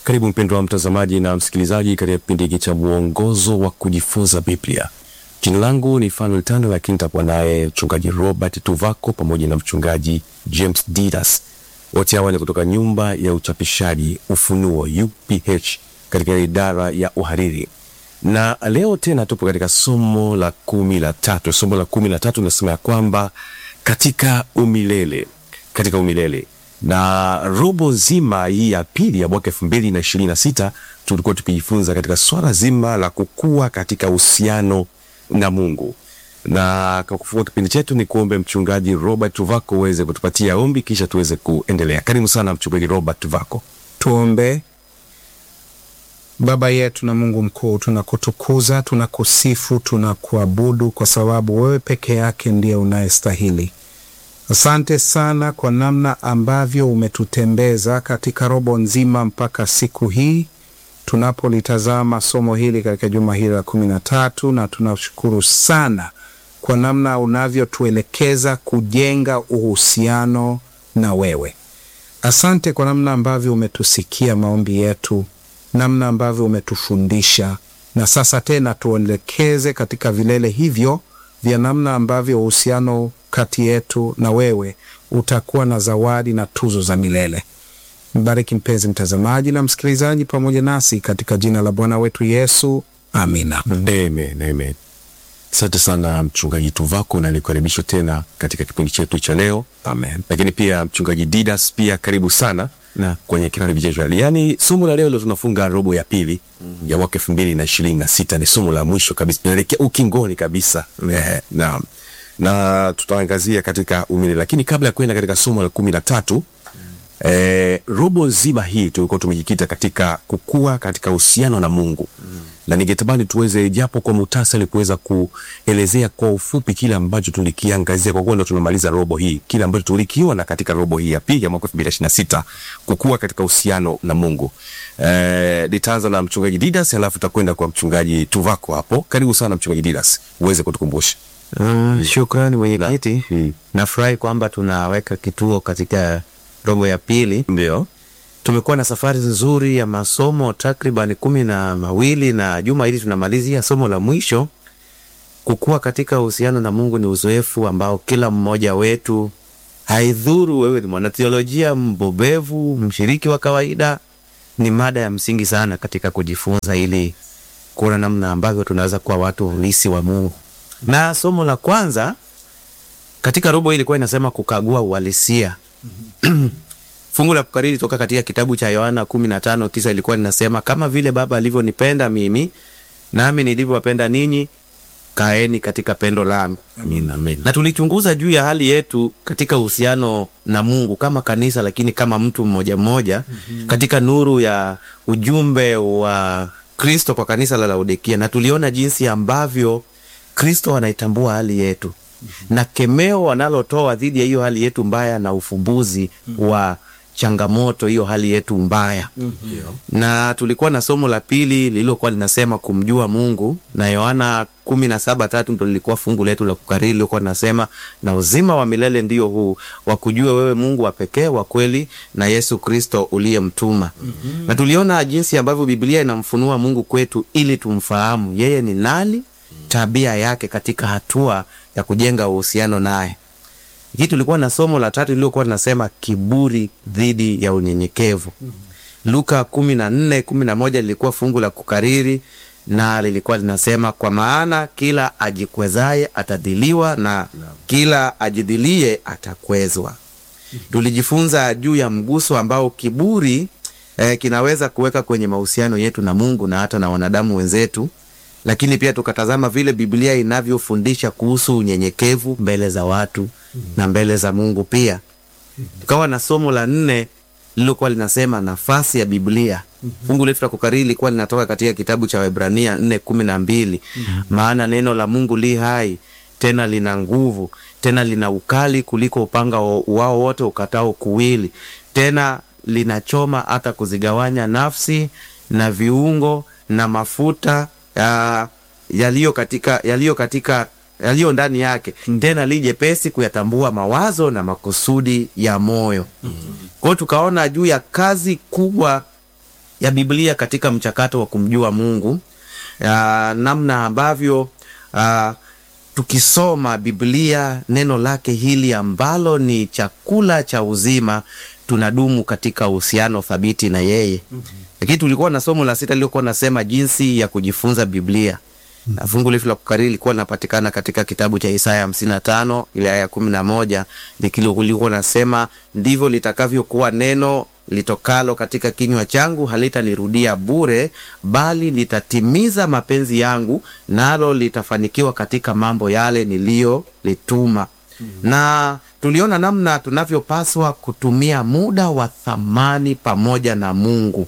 Karibu mpendwa wa mtazamaji na msikilizaji katika kipindi hiki cha mwongozo wa kujifunza Biblia. Jina langu ni Fanuel Tano, lakini nitakuwa naye mchungaji Robert Tuvako pamoja na mchungaji James Didas. Wote hawa ni kutoka nyumba ya uchapishaji Ufunuo UPH katika idara ya uhariri, na leo tena tupo katika somo la kumi la tatu. Somo la kumi la tatu linasema ya kwamba katika umilele, katika umilele na robo nzima hii ya pili ya mwaka elfu mbili na ishirini na sita tulikuwa tukijifunza katika swala zima la kukua katika uhusiano na Mungu. Na kwa kufungua kipindi chetu, ni kuombe mchungaji Robert Tuvako uweze kutupatia ombi, kisha tuweze kuendelea. Karibu sana mchungaji Robert Tuvako. Tuombe. Baba yetu na Mungu mkuu, tunakutukuza, tunakusifu, tunakuabudu kwa sababu wewe peke yake ndiye unayestahili. Asante sana kwa namna ambavyo umetutembeza katika robo nzima mpaka siku hii tunapolitazama somo hili katika juma hili la kumi na tatu, na tunashukuru sana kwa namna unavyotuelekeza kujenga uhusiano na wewe. Asante kwa namna ambavyo umetusikia maombi yetu, namna ambavyo umetufundisha, na sasa tena tuelekeze katika vilele hivyo vya namna ambavyo uhusiano kati yetu na wewe utakuwa na zawadi na tuzo za milele. Mbariki mpenzi mtazamaji na msikilizaji pamoja nasi katika jina la Bwana wetu Yesu, amina. Amen, amen. Asante sana mchungaji Tuvako, na nikukaribisha tena katika kipindi chetu cha leo. Amen. Lakini pia mchungaji Didas, pia karibu sana na kwenye kipindi chetu. Yaani somo la leo leo tunafunga robo ya pili ya mwaka elfu mbili na ishirini na sita. Ni somo la mwisho kabisa, tunaelekea ukingoni kabisa. Eh, naam na tutaangazia katika umilele, lakini kabla ya kwenda katika somo la kumi na tatu eh, robo nzima hii tulikuwa tumejikita katika kukua katika uhusiano na Mungu mm. na ningetamani tuweze japo kwa muhtasari kuweza kuelezea kwa ufupi kile ambacho tulikiangazia, kwa kuwa ndo tunamaliza robo hii, kile ambacho tulikiona katika robo hii ya pili ya mwaka elfu mbili ishirini na sita kukua katika uhusiano na Mungu. Eh, nitaanza na mchungaji Didas alafu takwenda kwa mchungaji Tuvako hapo. Karibu sana mchungaji Didas, uweze kutukumbusha. Uh, shukrani mwenyekiti. Hmm. Nafurahi kwamba tunaweka kituo katika robo ya pili. Ndio. Tumekuwa na safari nzuri ya masomo takriban kumi na mawili na juma hili tunamalizia somo la mwisho. Kukua katika uhusiano na Mungu ni uzoefu ambao kila mmoja wetu, haidhuru wewe ni mwanatheolojia mbobevu, mshiriki wa kawaida, ni mada ya msingi sana katika kujifunza ili kuona namna ambavyo tunaweza kuwa watu halisi wa Mungu. Na somo la kwanza katika robo hii ilikuwa inasema kukagua uhalisia. Fungu la kukariri toka katika kitabu cha Yohana kumi na tano tisa ilikuwa linasema kama vile Baba alivyonipenda mimi, nami nilivyowapenda ninyi, kaeni katika pendo langu. Amina, amina. Na tulichunguza juu ya hali yetu katika uhusiano na Mungu kama kanisa, lakini kama mtu mmoja mmoja katika nuru ya ujumbe wa Kristo kwa kanisa la Laodikia, na tuliona jinsi ambavyo Kristo anaitambua hali yetu na kemeo wanalotoa dhidi ya hiyo hali yetu mbaya na ufumbuzi wa changamoto hiyo hali yetu mbaya. Na tulikuwa na somo la pili lililokuwa linasema kumjua Mungu, na Yohana kumi na saba tatu ndo lilikuwa fungu letu la kukariri lilikuwa linasema, na uzima wa milele ndio huu wa kujua wewe Mungu wa pekee wa kweli na Yesu Kristo uliyemtuma. Na tuliona jinsi ambavyo Biblia inamfunua Mungu kwetu ili tumfahamu yeye ni nani tabia yake katika hatua ya kujenga uhusiano naye. Hii tulikuwa na somo la tatu lililokuwa linasema kiburi dhidi ya unyenyekevu. Luka kumi na nne kumi na moja lilikuwa fungu la kukariri na lilikuwa linasema kwa maana kila ajikwezaye atadhiliwa na kila ajidhilie atakwezwa. Tulijifunza juu ya mguso ambao kiburi eh, kinaweza kuweka kwenye mahusiano yetu na Mungu na hata na wanadamu wenzetu lakini pia tukatazama vile Biblia inavyofundisha kuhusu unyenyekevu mbele za watu na mbele za Mungu pia. Tukawa na somo la nne lililokuwa linasema nafasi ya Biblia. Fungu letu la kukariri lilikuwa linatoka katika kitabu cha Waebrania nne kumi na mbili maana neno la Mungu li hai tena lina nguvu tena lina ukali kuliko upanga wao wote ukatao kuwili, tena linachoma hata kuzigawanya nafsi na viungo na mafuta ya yaliyo katika yaliyo katika yaliyo ndani yake, tena li jepesi kuyatambua mawazo na makusudi ya moyo. Kwa hiyo tukaona juu ya kazi kubwa ya Biblia katika mchakato wa kumjua Mungu, ya namna ambavyo ah, tukisoma Biblia neno lake hili ambalo ni chakula cha uzima, tunadumu katika uhusiano thabiti na yeye. Lakini tulikuwa na somo la sita lilikuwa nasema jinsi ya kujifunza Biblia na fungu letu la kukariri lilikuwa linapatikana katika kitabu cha Isaya hamsini na tano ile aya ya kumi na moja likilikuwa nasema ndivyo litakavyokuwa neno litokalo katika kinywa changu, halitanirudia bure, bali litatimiza mapenzi yangu, nalo litafanikiwa katika mambo yale niliyolituma. Na tuliona namna tunavyopaswa kutumia muda wa thamani pamoja na Mungu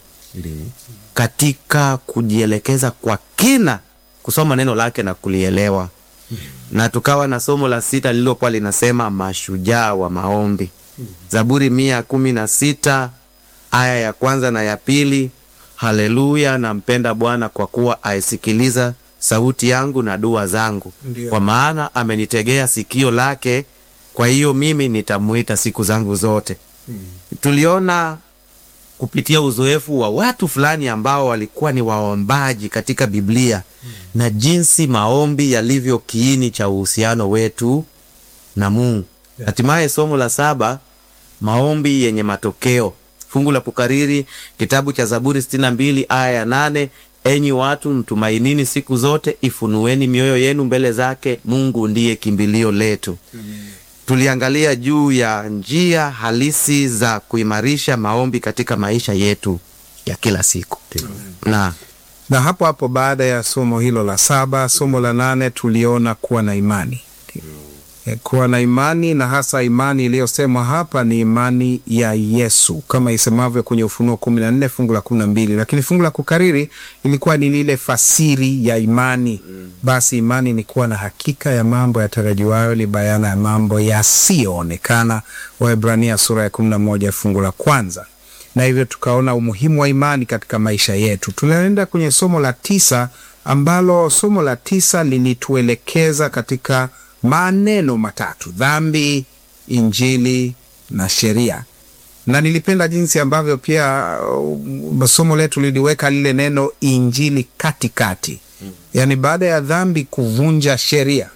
katika kujielekeza kwa kina kusoma neno lake na kulielewa. Na tukawa na somo la sita lililokuwa linasema mashujaa wa maombi, Zaburi mia kumi na sita aya ya kwanza na ya pili. Haleluya, nampenda Bwana kwa kuwa aisikiliza sauti yangu na dua zangu, Ndio. kwa maana amenitegea sikio lake, kwa hiyo mimi nitamuita siku zangu zote. Tuliona kupitia uzoefu wa watu fulani ambao walikuwa ni waombaji katika Biblia na jinsi maombi yalivyo kiini cha uhusiano wetu na Mungu. Hatimaye somo la saba, maombi yenye matokeo. Fungu la kukariri kitabu cha Zaburi sitini na mbili aya ya nane enyi watu mtumainini siku zote, ifunueni mioyo yenu mbele zake, Mungu ndiye kimbilio letu. Tuliangalia juu ya njia halisi za kuimarisha maombi katika maisha yetu ya kila siku na na hapo hapo baada ya somo hilo la saba, somo la nane tuliona kuwa na imani E, kuwa na imani na hasa imani iliyosemwa hapa ni imani ya Yesu kama isemavyo kwenye Ufunuo kumi na nne fungu la kumi na mbili lakini fungu la kukariri ilikuwa ni lile fasiri ya imani. Basi imani ni kuwa na hakika ya mambo yatarajiwayo, ni bayana ya mambo yasiyoonekana, Waebrania sura ya kumi na moja fungu la kwanza na hivyo tukaona umuhimu wa imani katika maisha yetu. Tunaenda kwenye somo la tisa ambalo somo la tisa lilituelekeza katika maneno matatu: dhambi, injili na sheria. Na nilipenda jinsi ambavyo pia uh, somo letu liliweka lile neno injili katikati, yaani baada ya dhambi kuvunja sheria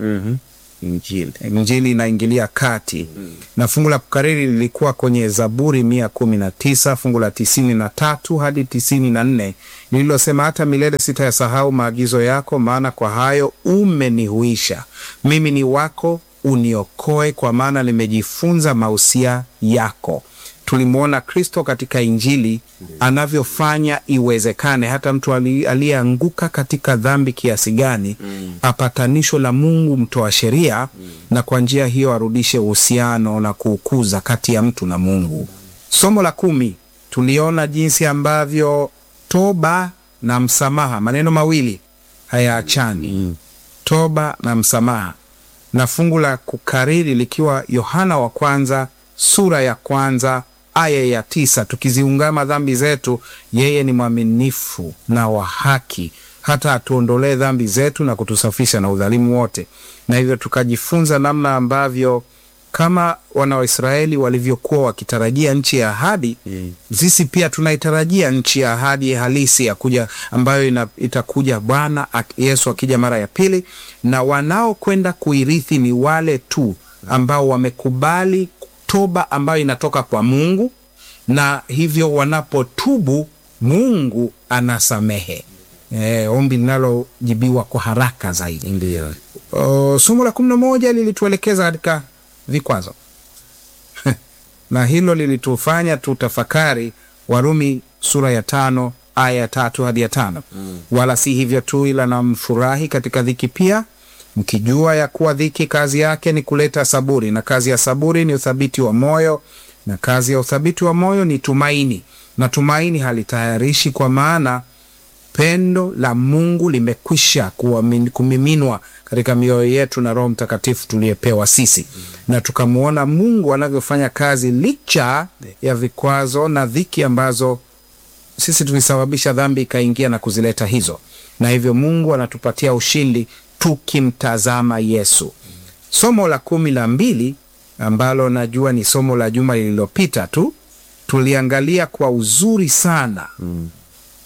Injili. Injili inaingilia kati na fungu la kukariri lilikuwa kwenye Zaburi mia kumi na tisa fungu la tisini na tatu hadi tisini na nne lililosema hata milele sitayasahau maagizo yako, maana kwa hayo umenihuisha. Mimi ni wako, uniokoe, kwa maana nimejifunza mausia yako. Tulimwona Kristo katika Injili anavyofanya iwezekane hata mtu ali- aliyeanguka katika dhambi kiasi gani apatanisho la Mungu mtoa sheria, na kwa njia hiyo arudishe uhusiano na kuukuza kati ya mtu na Mungu. Somo la kumi tuliona jinsi ambavyo toba na msamaha, maneno mawili hayaachani toba na msamaha, na fungu la kukariri likiwa Yohana wa kwanza sura ya kwanza aya ya tisa tukiziungama dhambi zetu, yeye ni mwaminifu na wa haki hata atuondolee dhambi zetu na kutusafisha na udhalimu wote. Na hivyo tukajifunza namna ambavyo kama wana wa Israeli walivyokuwa wakitarajia nchi ya ahadi Mm. sisi pia tunaitarajia nchi ya ahadi halisi ya kuja ambayo ina, itakuja Bwana ak- Yesu akija mara ya pili, na wanaokwenda kuirithi ni wale tu ambao wamekubali toba ambayo inatoka kwa Mungu, na hivyo wanapotubu Mungu anasamehe. E, ombi linalojibiwa kwa haraka zaidi. Ndio. O, somo la kumi na moja lilituelekeza katika vikwazo na hilo lilitufanya tutafakari Warumi sura ya tano aya ya tatu hadi ya tano wala si hivyo tu, ila na mfurahi katika dhiki pia, mkijua ya kuwa dhiki kazi yake ni kuleta saburi, na kazi ya saburi ni uthabiti wa moyo, na kazi ya uthabiti wa moyo ni tumaini, na tumaini halitayarishi, kwa maana pendo la Mungu limekwisha kuwamin- kumiminwa katika mioyo yetu na Roho Mtakatifu tuliyepewa sisi, na tukamwona Mungu anavyofanya kazi licha ya vikwazo na dhiki ambazo sisi tulisababisha dhambi ikaingia na kuzileta hizo, na hivyo Mungu anatupatia ushindi tukimtazama Yesu. Somo la kumi la mbili ambalo najua ni somo la juma lililopita tu, tuliangalia kwa uzuri sana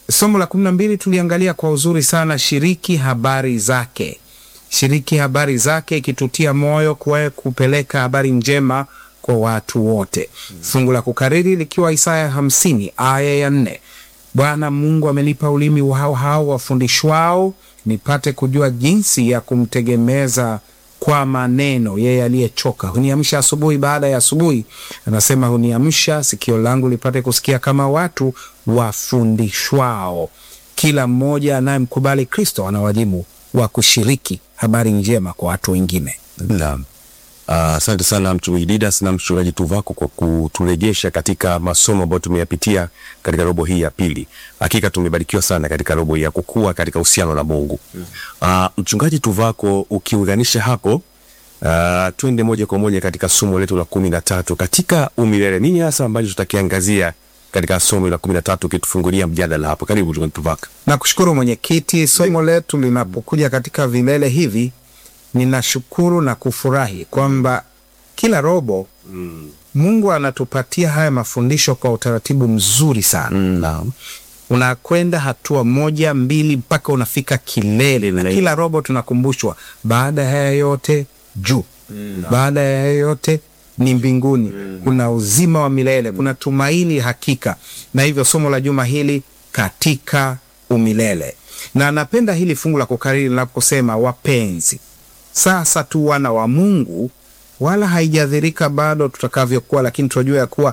somo la kumi na mbili tuliangalia kwa uzuri sana, shiriki habari zake, shiriki habari zake, ikitutia moyo kwa kupeleka habari njema kwa watu wote. Fungu la kukariri likiwa Isaya hamsini aya ya nne Bwana Mungu amenipa ulimi wao hao wafundishwao, nipate kujua jinsi ya kumtegemeza kwa maneno yeye aliyechoka. Huniamsha asubuhi baada ya asubuhi, anasema huniamsha sikio langu lipate kusikia kama watu wafundishwao. Kila mmoja anayemkubali Kristo ana wajibu wa kushiriki habari njema kwa watu wengine. Naam. Asante sana mchungaji Didas na mchungaji Tuvako kwa kuturejesha katika masomo ambayo tumeyapitia katika robo hii ya pili. Hakika tumebarikiwa sana katika robo hii ya kukua katika uhusiano na Mungu. Uh, mchungaji Tuvako, ukiunganisha hapo uh, twende moja kwa moja katika somo letu la kumi na tatu katika umilele. Nini hasa ambacho tutakiangazia katika somo la kumi na tatu ukitufungulia mjadala hapo? Karibu mchungaji Tuvako. Nakushukuru mwenyekiti. Somo letu linapokuja katika vilele hivi ninashukuru na kufurahi kwamba kila robo mm. Mungu anatupatia haya mafundisho kwa utaratibu mzuri sana Mm, naam. unakwenda hatua moja mbili mpaka unafika kilele, na kila robo tunakumbushwa, baada ya haya yote juu, baada ya haya yote ni mbinguni, kuna uzima wa milele, kuna tumaini hakika. Na hivyo somo la juma hili katika umilele, na napenda hili fungu la kukariri linaposema wapenzi sasa tu wana wa Mungu, wala haijadhirika bado tutakavyokuwa, lakini tunajua ya kuwa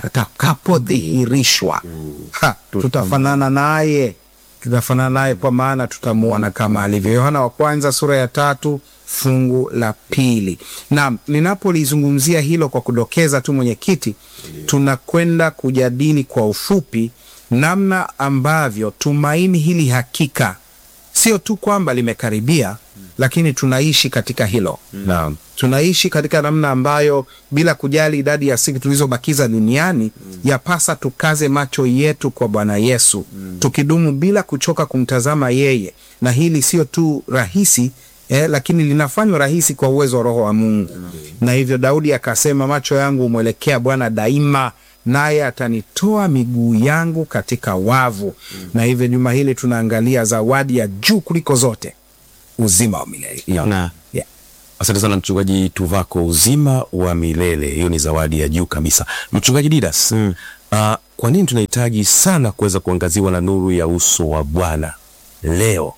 atakapodhihirishwa ha, tutafanana naye, tutafanana naye kwa maana tutamuona kama alivyo. Yohana wa kwanza sura ya tatu fungu la pili. Na ninapolizungumzia hilo kwa kudokeza tu, mwenyekiti, tunakwenda kujadili kwa ufupi namna ambavyo tumaini hili hakika sio tu kwamba limekaribia, lakini tunaishi katika hilo Naam. tunaishi katika namna ambayo bila kujali idadi ya siku tulizobakiza duniani yapasa tukaze macho yetu kwa Bwana Yesu tukidumu bila kuchoka kumtazama yeye, na hili sio tu rahisi eh, lakini linafanywa rahisi kwa uwezo wa Roho wa Mungu na hivyo Daudi akasema, macho yangu humwelekea Bwana daima, naye atanitoa miguu yangu katika wavu. Na hivyo juma hili tunaangalia zawadi ya juu kuliko zote, uzima wa milele Yeah. na yeah. Asante sana mchungaji Tuvako, uzima wa milele, hiyo ni zawadi ya juu kabisa. Mchungaji Didas, mm. uh, kwa nini tunahitaji sana kuweza kuangaziwa na nuru ya uso wa Bwana leo?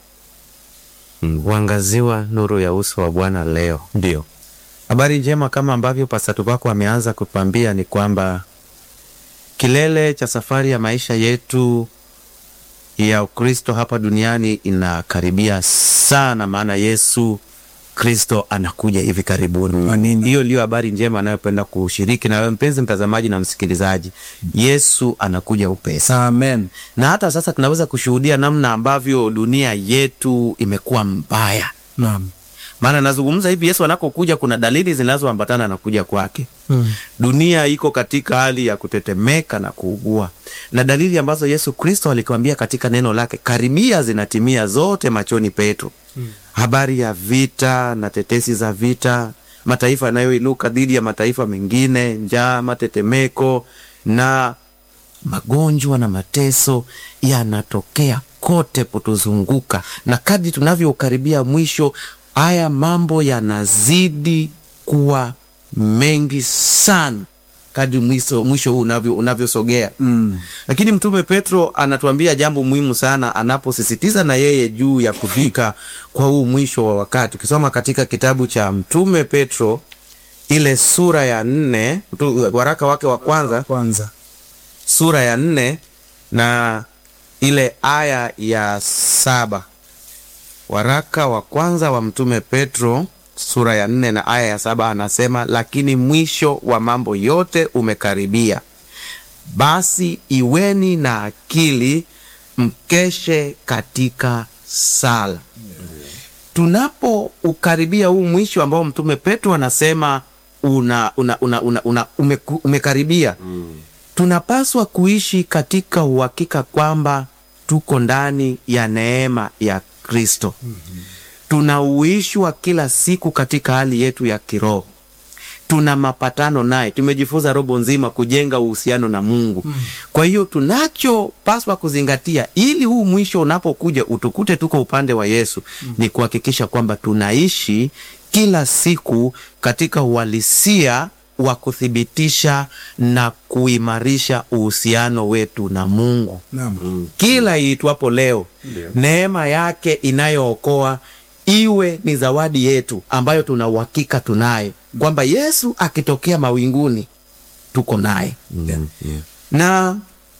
kuangaziwa nuru ya uso wa Bwana leo. Ndio habari njema kama ambavyo Pastor wako ameanza kutwambia ni kwamba kilele cha safari ya maisha yetu ya Ukristo hapa duniani inakaribia sana, maana Yesu Kristo anakuja hivi karibuni. Amina. Hiyo ndio habari njema anayopenda kushiriki na wewe mpenzi mtazamaji na msikilizaji. Yesu anakuja upesi Amen. na hata sasa tunaweza kushuhudia namna ambavyo dunia yetu imekuwa mbaya. Naam. Maana nazungumza hivi, Yesu anakokuja kuna dalili zinazoambatana na kuja kwake. Mm. Dunia iko katika hali ya kutetemeka na kuugua, na dalili ambazo Yesu Kristo alikwambia katika neno lake karibia zinatimia zote machoni petu. Habari ya vita na tetesi za vita, mataifa yanayoinuka dhidi ya mataifa mengine, njaa, matetemeko na magonjwa na mateso yanatokea kote kutuzunguka, na kadri tunavyokaribia mwisho, haya mambo yanazidi kuwa mengi sana kadri mwisho, mwisho huu unavyo unavyosogea mm. Lakini Mtume Petro anatuambia jambo muhimu sana anaposisitiza na yeye juu ya kufika kwa huu mwisho wa wakati. Ukisoma katika kitabu cha Mtume Petro ile sura ya nne, mtu- waraka wake wa kwanza Kwanza sura ya nne na ile aya ya saba waraka wa kwanza wa mtume Petro sura ya nne na aya ya saba anasema, lakini mwisho wa mambo yote umekaribia, basi iweni na akili, mkeshe katika sala. Tunapo ukaribia huu mwisho ambao mtume Petro anasema una, una, una, una, una, umeku- umekaribia tunapaswa kuishi katika uhakika kwamba tuko ndani ya neema ya Kristo. Tunauishwa kila siku katika hali yetu ya kiroho. tuna mapatano naye, tumejifunza robo nzima kujenga uhusiano na Mungu. Kwa hiyo tunachopaswa kuzingatia ili huu mwisho unapokuja utukute tuko upande wa Yesu ni kuhakikisha kwamba tunaishi kila siku katika uhalisia wa kuthibitisha na kuimarisha uhusiano wetu na Mungu Naam. kila iitwapo leo, neema yake inayookoa iwe ni zawadi yetu ambayo tuna uhakika tunaye kwamba Yesu akitokea mawinguni tuko naye Mm, yeah. na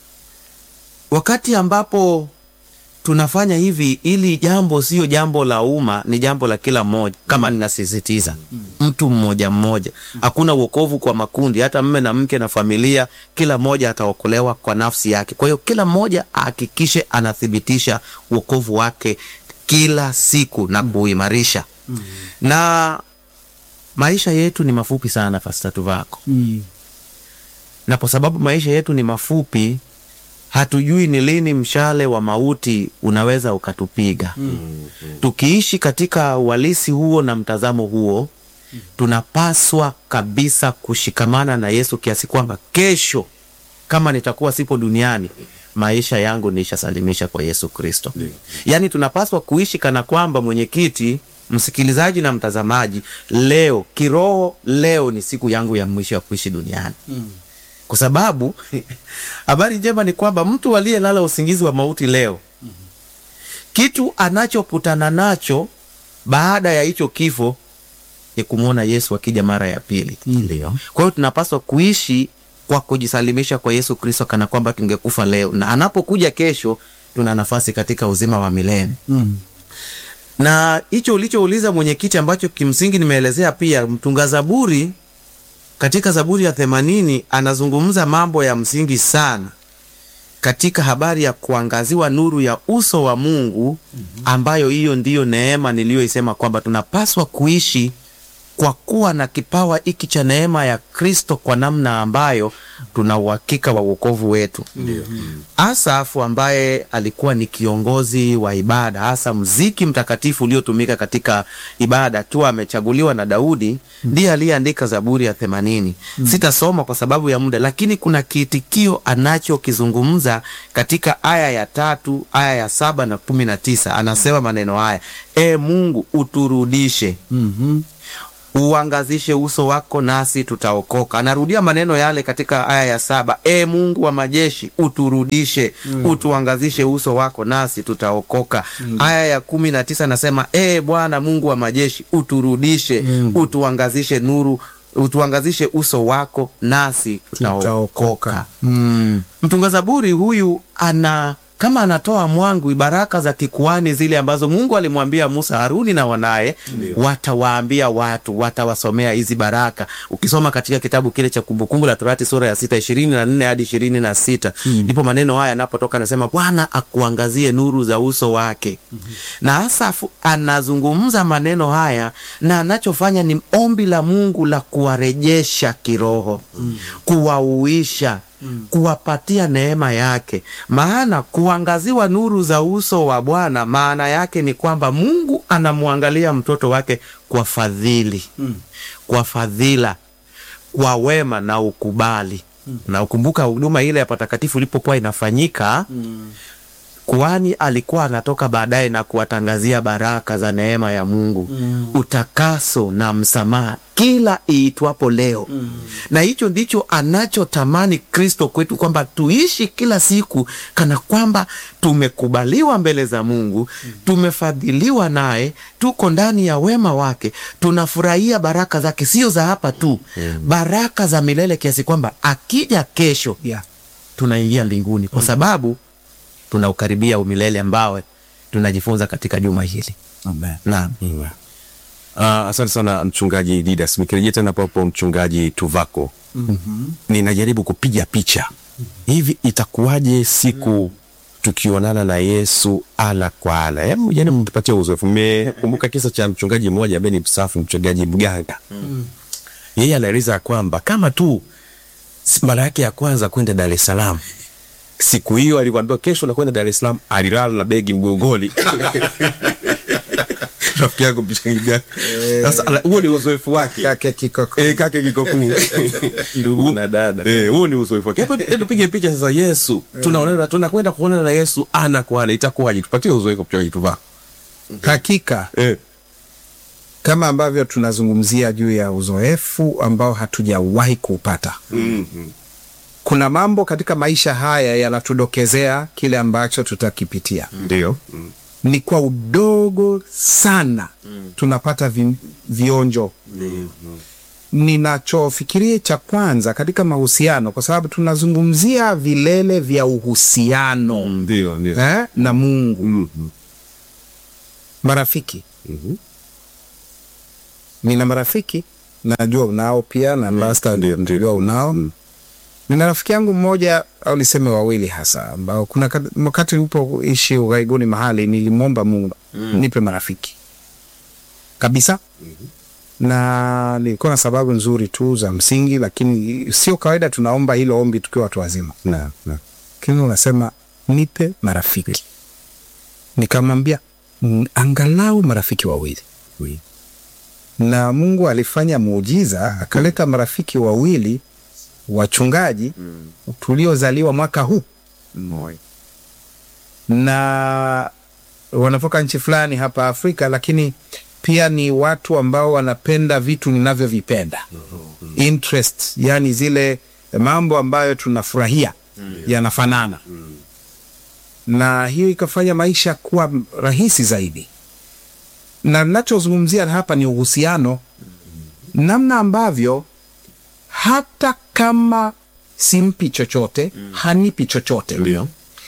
wakati ambapo tunafanya hivi, ili jambo sio jambo la umma, ni jambo la kila mmoja. Kama ninasisitiza, mtu mmoja mmoja, hakuna uokovu kwa makundi, hata mme na mke na familia, kila mmoja ataokolewa kwa nafsi yake. Kwa hiyo kila mmoja ahakikishe anathibitisha uokovu wake kila siku na kuimarisha. Na maisha yetu ni mafupi sana, Pastor Tuvako Mm. na kwa sababu maisha yetu ni mafupi, hatujui ni lini mshale wa mauti unaweza ukatupiga. Tukiishi katika uhalisi huo na mtazamo huo, tunapaswa kabisa kushikamana na Yesu kiasi kwamba kesho kama nitakuwa sipo duniani, maisha yangu nishasalimisha kwa Yesu Kristo. Yaani tunapaswa kuishi kana kwamba, mwenyekiti, msikilizaji na mtazamaji, leo kiroho, leo ni siku yangu ya mwisho ya kuishi duniani kwa sababu habari njema ni kwamba mtu aliyelala usingizi wa mauti leo, kitu anachokutana nacho baada ya hicho kifo ni kumwona Yesu akija mara ya pili. Ndio. Kwa hiyo tunapaswa kuishi kwa kujisalimisha kwa Yesu Kristo kana kwamba tungekufa leo, na anapokuja kesho tuna nafasi katika uzima wa milele Mm. na hicho ulichouliza mwenyekiti, ambacho kimsingi nimeelezea pia, mtunga Zaburi katika Zaburi ya themanini anazungumza mambo ya msingi sana katika habari ya kuangaziwa nuru ya uso wa Mungu, ambayo hiyo ndiyo neema niliyoisema kwamba tunapaswa kuishi kwa kuwa na kipawa hiki cha neema ya Kristo kwa namna ambayo tuna uhakika wa wokovu wetu. Asafu ambaye alikuwa ni kiongozi wa ibada, hasa mziki mtakatifu uliotumika katika ibada, akiwa amechaguliwa na Daudi, ndiye aliyeandika Zaburi ya themanini. Sitasoma kwa sababu ya muda, lakini kuna kiitikio anachokizungumza katika aya ya tatu, aya ya saba na kumi na tisa. Anasema maneno haya: E Mungu, uturudishe Mhm. uangazishe uso wako nasi tutaokoka. Anarudia maneno yale katika aya ya saba, e Mungu wa majeshi uturudishe, utuangazishe uso wako nasi tutaokoka. Aya ya kumi na tisa anasema e Bwana Mungu wa majeshi uturudishe, utuangazishe nuru utuangazishe uso wako nasi tutaokoka. Tutaokoka. Mm. Mtunga Zaburi huyu ana kama anatoa mwangu baraka za kikuani zile ambazo Mungu alimwambia Musa, Haruni na wanaye watawaambia watu, watawasomea hizi baraka. Ukisoma katika kitabu kile cha Kumbukumbu la Torati sura ya sita ishirini na nne hadi ishirini na sita ndipo maneno haya yanapotoka, anasema Bwana akuangazie nuru za uso wake. Na Asafu anazungumza maneno haya na anachofanya ni ombi la Mungu la kuwarejesha kiroho, kuwauisha kuwapatia neema yake. Maana kuangaziwa nuru za uso wa Bwana, maana yake ni kwamba Mungu anamwangalia mtoto wake kwa fadhili, kwa fadhila, kwa wema na ukubali. Na ukumbuka huduma ile ya patakatifu ilipokuwa inafanyika kuhani alikuwa anatoka baadaye na kuwatangazia baraka za neema ya Mungu, utakaso na msamaha kila iitwapo leo. Na hicho ndicho anachotamani Kristo kwetu, kwamba tuishi kila siku kana kwamba tumekubaliwa mbele za Mungu, tumefadhiliwa naye, tuko ndani ya wema wake, tunafurahia baraka zake, sio za hapa tu, baraka za milele, kiasi kwamba akija kesho Yeah. tunaingia mbinguni kwa sababu tunaukaribia umilele ambao tunajifunza katika juma hili. Amen. Naam. Uh, asante sana mchungaji Didas. Nikirejea tena papo mchungaji Tuvako, ninajaribu kupiga picha hivi, itakuwaje siku tukionana na Yesu ana kwa ana? Hebu jana mtupatie uzoefu. Mmekumbuka kisa cha mchungaji mmoja ambaye ni msafu, mchungaji mganga. Yeye anaeleza kwamba kama tu s- mara yake ya kwanza kwenda Dar es Salaam siku hiyo alivyoambiwa kesho nakwenda Dar es Salaam, alilala na begi mgongoni rafiki yako mchanganya sasa ala- huo ni uzoefu wake kake kikoko Eh, kake kikokuu Ndugu na dada. Eh, huo ni uzoefu wake hebu hebu tupige picha sasa yesu tunaonana tunakwenda kuonana na yesu ana kwa ana itakuwaje tupatie uzoefu mchungaji tuvaa hakika eh kama ambavyo tunazungumzia juu ya uzoefu ambao hatujawahi kuupata kuna mambo katika maisha haya yanatudokezea kile ambacho tutakipitia ndio ni kwa udogo sana tunapata vi, vionjo ninachofikiria cha kwanza katika mahusiano kwa sababu tunazungumzia vilele vya uhusiano ndio ndio eh, na mungu Mhm. marafiki nina marafiki najua unao pia na Lasta najua unao nina rafiki yangu mmoja au niseme wawili hasa ambao kuna kat- wakati ulipoishi ughaibuni mahali nilimwomba mungu nipe marafiki kabisa na nilikuwa na sababu nzuri tu za msingi lakini sio kawaida tunaomba hilo ombi tukiwa watu wazima na na lakini unasema nipe marafiki nikamwambia "Mm, angalau marafiki wawili Oui. na mungu alifanya muujiza akaleta marafiki wawili wachungaji tuliozaliwa mwaka huu Moyo. na wanatoka nchi fulani hapa afrika lakini pia ni watu ambao wanapenda vitu ninavyovipenda interest yani zile mambo ambayo tunafurahia yanafanana na hiyo ikafanya maisha kuwa rahisi zaidi na nachozungumzia hapa ni uhusiano namna ambavyo hata kama simpi chochote hanipi chochote ndio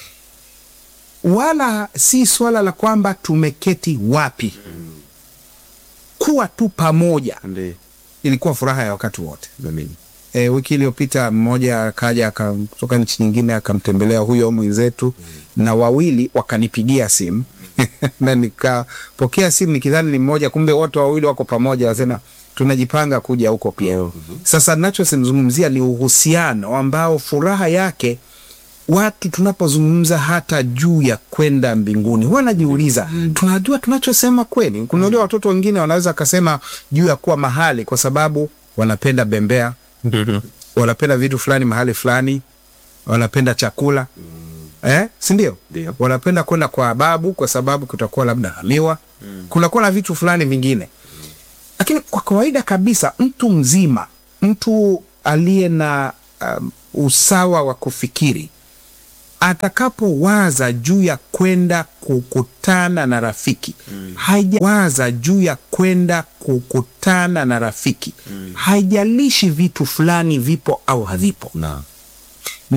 wala si swala la kwamba tumeketi wapi kuwa tu pamoja Ndio. ilikuwa furaha ya wakati wote Amini. e, wiki iliyopita mmoja akaja aka- kutoka nchi nyingine akamtembelea huyo mwenzetu na wawili wakanipigia simu na nikapokea simu nikidhani ni mmoja kumbe wote wawili wako pamoja wasema tunajipanga kuja huko pia sasa nachozungumzia ni uhusiano ambao furaha yake watu tunapozungumza hata juu ya kwenda mbinguni huwa najiuliza tunajua tunachosema kweli kunalia watoto wengine wanaweza akasema juu ya kuwa mahali kwa sababu wanapenda bembea wanapenda vitu fulani mahali fulani wanapenda chakula eh, sindio Ndio. wanapenda kwenda kwa babu kwa sababu kutakuwa labda hamiwa kunakuwa na vitu fulani vingine lakini kwa kawaida kabisa mtu mzima mtu aliye na um, usawa wa kufikiri atakapowaza juu ya kwenda kukutana na rafiki mm. haijawaza juu ya kwenda kukutana na rafiki mm. haijalishi vitu fulani vipo au havipo na